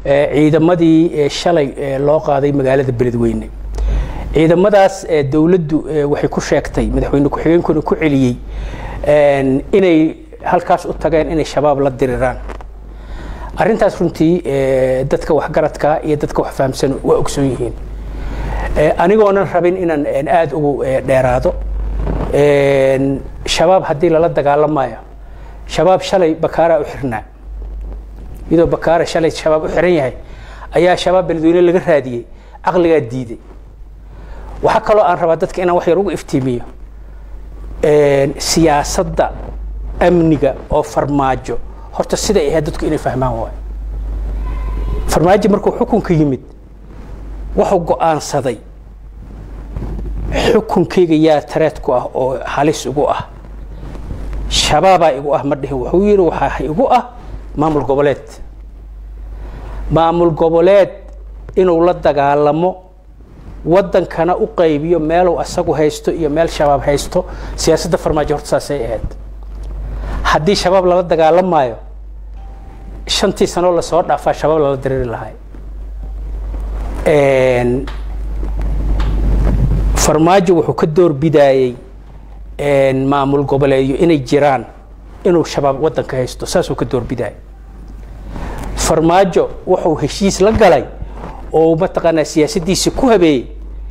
ciidamadii shalay loo qaaday magaalada beledweyne ciidamadaas dowladdu waxay ku sheegtay madaxweyne ku-xigeenkuna ku celiyey inay halkaas u tageen inay shabaab la diriraan arrintaas runtii dadka waxgaradka iyo dadka wax fahamsan waa ogsoon yihiin anigoonan rabin inaan aada ugu dheeraado shabaab haddii lala dagaalamayo shabaab shalay bakaaraa u xirnaa iyadoo bakaara shalay shabaab u xiran yahay ayaa shabaab beledweyne laga raadiyey caqligaa diiday waxaa kaloo aan rabaa dadka inaan wax yar ugu iftiimiyo siyaasadda amniga oo farmaajo horta siday ahayd dadku inay fahmaan waay farmaajo markuu xukunka yimid wuxuu go-aansaday xukunkayga yaa tareed ku ah oo halis igu ah shabaabaa igu ah ma dhihin wuxuu yidhi waxaa igu ah maamul goboleed maamul goboleed inuu la dagaalamo waddankana u qaybiyo meeluu asagu haysto iyo meel shabaab haysto siyaasadda farmaajo horta saasay ahayd haddii shabaab lala dagaalamaayo shantii sanoo lasoo dhaafaa shabaab lala diriri lahay farmaajo wuxuu ka door bidaayey maamul goboleedyo inay jiraan inuu shabaab waddanka haysto saasuu ka door bidaayay farmaajo wuxuu heshiis la galay oo mataqaanaa siyaasaddiisi ku habeeyey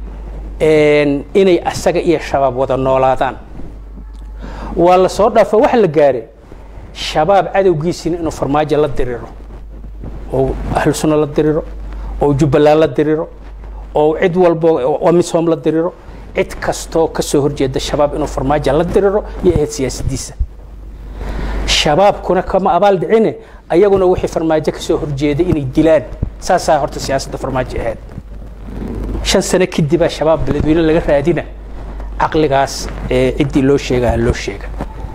inay asaga iyo shabaab wada noolaadaan waa la soo dhaafo waxa la gaare shabaab cadowgiisina inuu farmaajo la diriro oo ahlu sunna la diriro oo jubbaland la diriro oo cid walbo amisom la diriro cid kastoo ka soo horjeeda shabaab inuu farmaajo la diriro iyo ahayd siyaasaddiisa shabaabkuna kama abaal dhicine ayaguna wixii farmaajo ka soo horjeeday inay dilaan saasaa horta siyaasadda farmaajo ahayd shan sano kadibaa shabaab beledweyne laga raadina caqligaas ciddii loo sheegaa loo sheega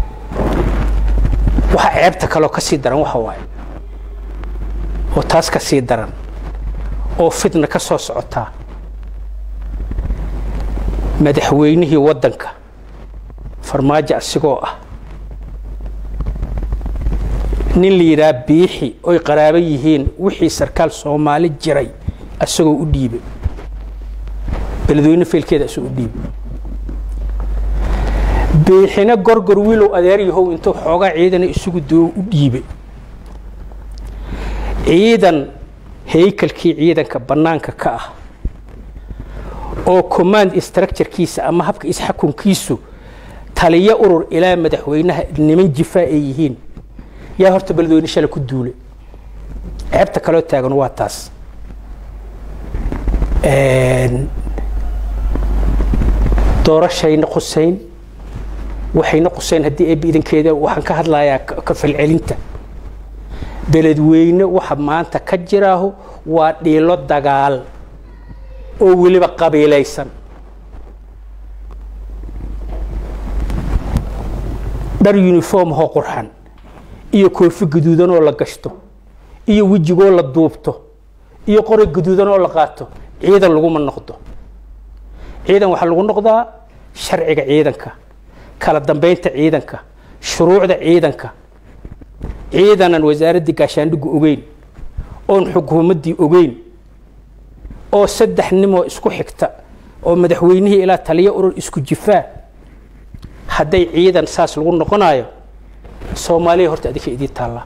waxaa ceebta kaloo ka sii daran waxa waaye oo taas ka sii daran oo fitna ka soo socotaa madaxweynihii waddanka farmaajo asigoo ah nin la yidhaha biixi oy qaraabo yihiin wixii sarkaal soomaali jiray asagoo u dhiibay beledweyne feelkeeda asagoo u dhiibay biixina gorgor wiilow adeer yahow intuu xoogaa ciidana isugu doo u dhiibay ciidan haykalkii ciidanka bannaanka ka ah oo command structurekiisa ama habka isxakunkiisu taliyo urur ilaa madaxweynaha niman jifaa ay yihiin yaa horta beledweyne shala ku duulay ceebta kaloo taagan waa taas doorashayna qusayn waxayna qusayn haddii eebbi idankeeda waxaan ka hadlayaa ka falcelinta beledweyne waxa maanta ka jiraahu waa dhiilo dagaal oo weliba qabiilaysan dhar uniform hoo qurxan iyo koofi gaduudan oo la gashto iyo wejigoo la duubto iyo qori gaduudan oo la qaato ciidan laguma noqdo ciidan waxaa lagu noqdaa sharciga ciidanka kala dambeynta ciidanka shuruucda ciidanka ciidanan wasaaraddii gaashaandhigu ogeyn oon xukuumaddii ogeyn oo saddex nimoo isku xigta oo madaxweynihii ilaa taliyo urur isku jifaa hadday ciidan saas lagu noqonayo soomaaliya horta adinka idii taalla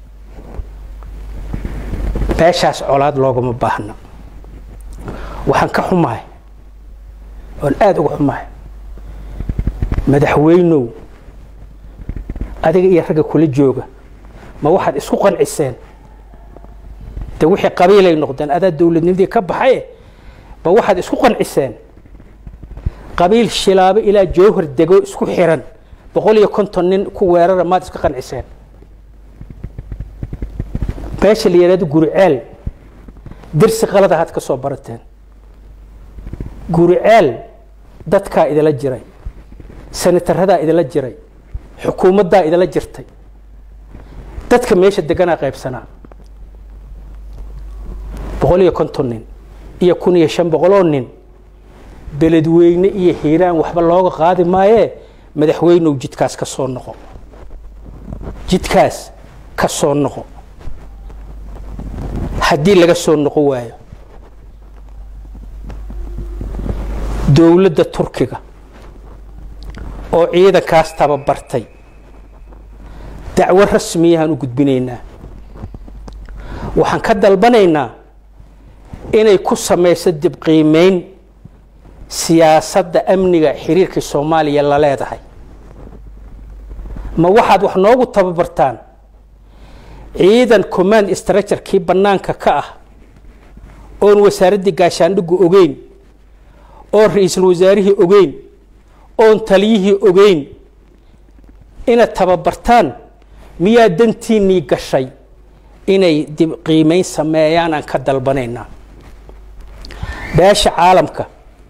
meeshaas colaad loogama baahna waxaan ka xumahay oon aada uga xumahay madaxweynow adiga iyo ragga kula jooga ma waxaad isku qanciseen de wixii qabiilay noqdeen adaa dowladnimadii ka baxaye ma waxaad isku qanciseen qabiil shilaabo ilaa jowhar dego isku xiran boqol iyo konton nin ku weerara maad iska qanciseen meesha la yidhahdo guriceel dersi qalad ahaad ka soo barateen guriceel dadkaa idila jiray sanataradaa idila jiray xukuumaddaa idila jirtay dadka meesha deganaa qaybsanaa boqol iyo konton nin iyo kun iyo shan boqoloo nin beledweyne iyo hiiraan waxba looga qaadi maayee madaxweynow jidkaas ka soo noqo jidkaas ka soo noqo haddii laga soo noqon waayo dowladda turkiga oo ciidankaas tababartay dacwo rasmiyahaan u gudbinaynaa waxaan ka dalbanaynaa inay ku samayso dibqiimeyn siyaasadda amniga xiriirka soomaaliya la leedahay ma waxaad wax noogu tababartaan ciidan command structurekii bannaanka ka ah oon wasaaraddii gaashaandhigu ogeyn oon ra-iisul wasaarihii ogeyn oon taliyihii ogeyn inaad tababartaan miyaa dantiinnii gashay inay dib qiimeyn sameeyaan aan ka dalbanaynaa beesha caalamka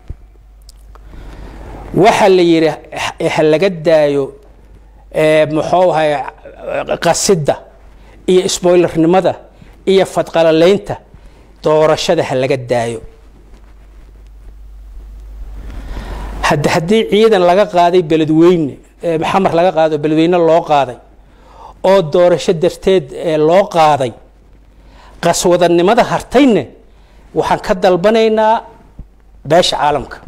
waxaa la yidhi ha laga daayo muxuu ahay qasidda iyo isboylarnimada iyo fadqalalaynta doorashada ha laga daayo hadda haddii ciidan laga qaaday beledweyne xamar laga qaado beledweyne loo qaaday oo doorasho darteed loo qaaday qaswadanimada hartayne waxaan ka dalbanaynaa beesha caalamka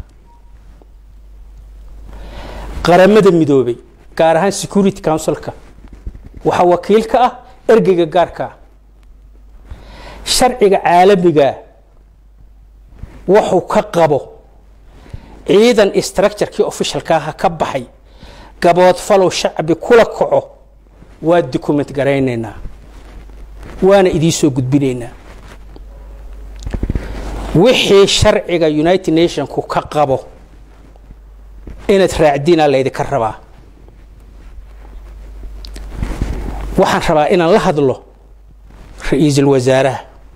qaramada midoobay gaar ahaan security councilka waxaa wakiil ka ah ergeyga gaarka ah sharciga caalamiga wuxuu ka qabo ciidan structurekii officialka aha ka baxay gaboodfalow shacbi kula kaco waa document garaynaynaa waana idiin soo gudbinaynaa wixii sharciga united nationku ka qabo inaad raacdiinaa laydinka rabaa waxaan rabaa inaan la hadlo ra-iisul wasaaraha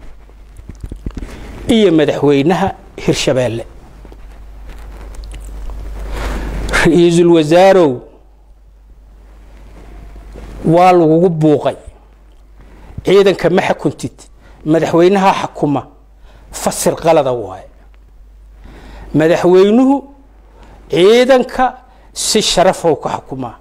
iyo madaxweynaha hirshabeelle ra-iisul wasaarow waa lagugu buuqay ciidanka ma xakuntid madaxweynaha xakuma fasir qalada waaye madaxweynuhu ciidanka si sharafow ka xukumaa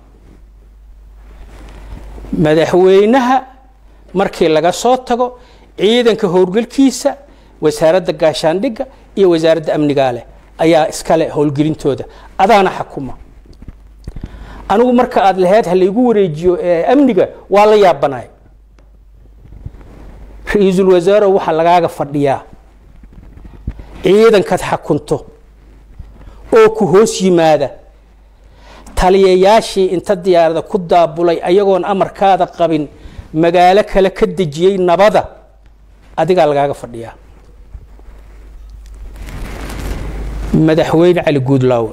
madaxweynaha markii laga soo tago ciidanka howlgelkiisa wasaaradda gaashaandhigga iyo wasaaradda amnigaa leh ayaa iskale howlgelintooda adaana xakuma anigu marka aada lahayd ha laygu wareejiyo amniga waa la yaabanay ra-iisul wasaarow waxaa lagaaga fadhiyaa ciidankaad xakunto oo ku hoos yimaada taliyayaashii inta diyaarada ku daabulay ayagoon amarkaada qabin magaalo kale ka dejiyey nabada adigaa lagaaga fadhiyaa madaxweyne cali guudlaawe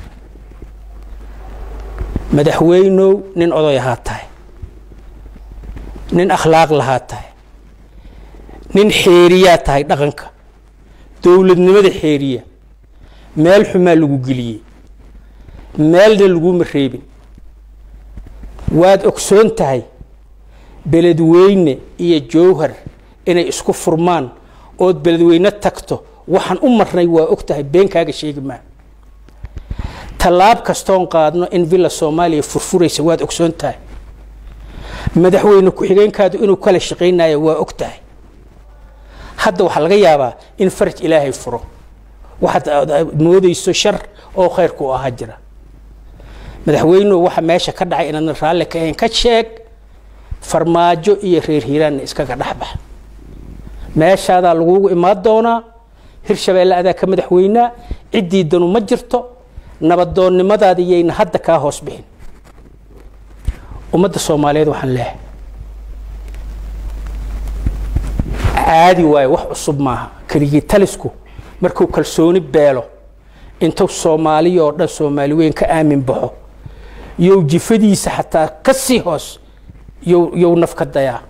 madaxweynow nin oday ahaa tahay nin akhlaaq lahaa tahay nin xeeriyaa tahay dhaqanka dowladnimada xeeriya meel xumaa lagu geliyey meelna laguma reebin waad ogsoon tahay beledweyne iyo jowhar inay isku furmaan ood beledweyne tagto waxaan u marnay waa og tahay beenkaaga sheegi maa tallaab kastoon qaadno in villa soomaaliya furfuraysa waad ogsoon tahay madaxweyne ku-xigeenkaadu inuu kala shaqaynayo waa og tahay hadda waxaa laga yaabaa in faraj ilaahay furo waxaad moodayso shar oo khayrku u ahaa jira madaxweynuhu waxa meesha ka dhacay inaadna raalli ka ahayn ka sheeg farmaajo iyo reer hiiraanna iskaga dhexbax meeshaadaa lagugu imaan doonaa hirshabeelle adaa ka madaxweynaa ciddii danu ma jirto nabadoonnimadaada yayna hadda kaa hoos bixin ummadda soomaaliyeed waxaan leehay caadi waayo wax cusub maaha keligii talisku markuu kalsooni beelo intuu soomaaliya oo dhan soomaali weyn ka aamin baxo yow jifadiisa xataa ka sii hoos yow yow naf ka dayaa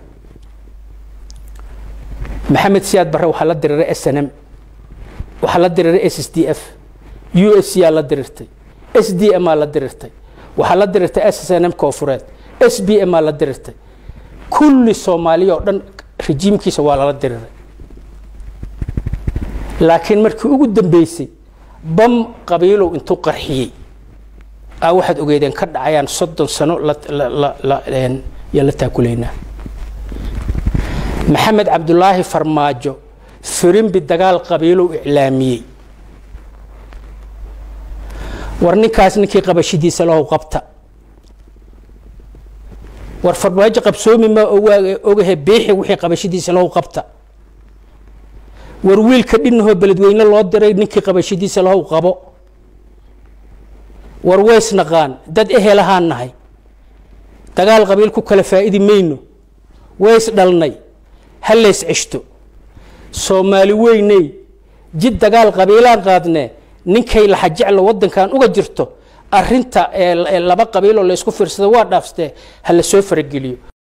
maxamed siyaad barre waxaa la diriiray s n m waxaa la diriiray s s d f u s c aa la diriirtay s d m aa la diriirtay waxaa la diriirtay s s n m koofureed s b m aa la diriirtay kulli soomaaliya oo dhan rejiimkiisa waa lala diriiray laakiin markii ugu dambeysay bam qabiilow intuu qarxiyey aa waxaad ogeedeen ka dhacayaan soddon sano yaa la taakulaynaa maxamed cabdulaahi farmaajo firimbi dagaal qabiilow iclaamiyey war ninkaas ninkii qabashidiisa lahow qabta war farmaajo qabsoomi ma ogahe biixi wixii qabashidiisa lahow qabta war wiilka dhinahoo beledweyne loo diray ninkii qabashidiisa lahow qabo war ways naqaan dad ehelahaan nahay dagaal qabiil ku kala faa'idi mayno ways dhalnay ha lays ceshto soomaali weyney jid dagaal qabiilaan qaadnee ninkay laxa jeclo waddankan uga jirto arinta laba qabiiloo laysku fiirsada waa dhaafstee ha la soo farageliyo